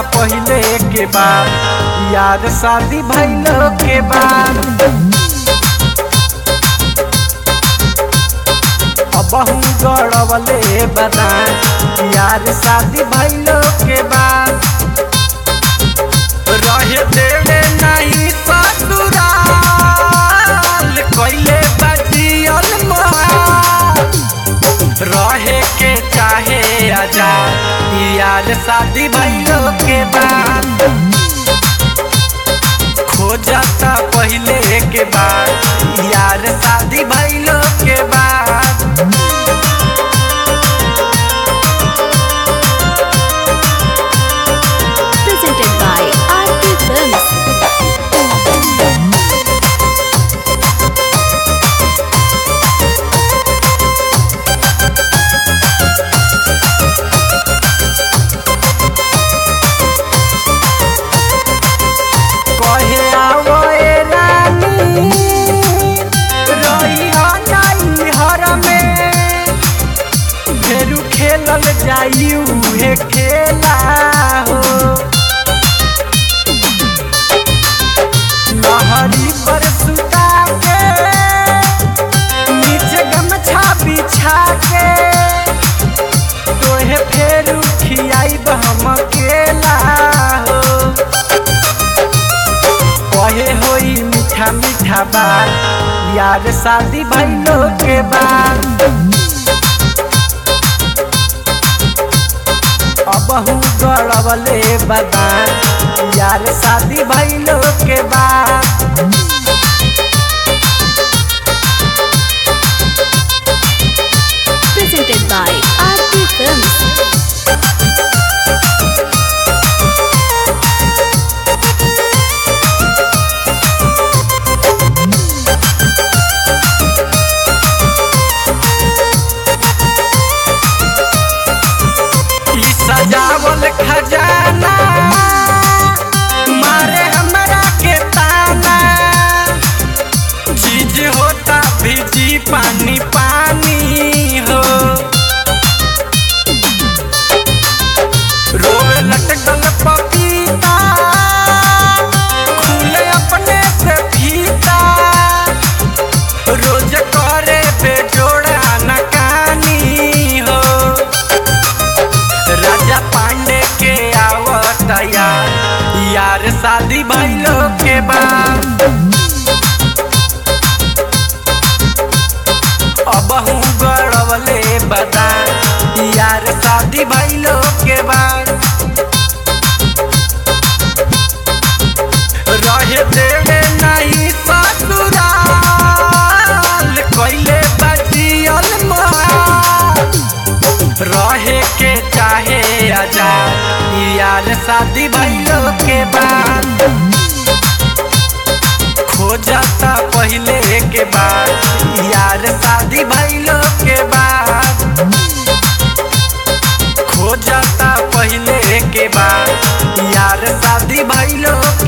पहिले के बाद यार शादी भइलो के बाद अबहू गड़वले बदान यार शादी भइलो के बाद रहे देवे नहीं ससुराल कैले बजियल मोहाल रहे के चाहे आजाद यार शादी भइलो के बाद खोजता पहिले के बाद यार शादी भइलो के बाद presented by RP Films. कहे आवो ए रानी रही नाई हर में फेरू खेलल जाई उहे खेला हो लहरी पर सुता के नीचे गमछा बिछा के तोहे फेरू खियाई हम केला हो कहे होई मीठा मीठा बात यार शादी भइलो के बाद अबहू गड़वले बदान यार शादी भइलो के बाद Presented by RP Films. ई सजावल खजाना मारे हमरा के ताना चीज होता भीजी पानी पानी हो रोवे लटकल पपीता खुले अपने से फीता रोज करे बेजोड़ा नकानी हो राजा पांडे के आवत यार यार शादी भइलो के बाद अबहू गड़वले बदान यार शादी भइलो के बाद रहे देवे नहीं ससुराल कैले बजियल मोहाल रहे के चाहे आजाद यार शादी भइलो के बाद खोजता पहिले के बाद यार शादी भइलो के बाद खोजता पहिले के बाद यार शादी भइलो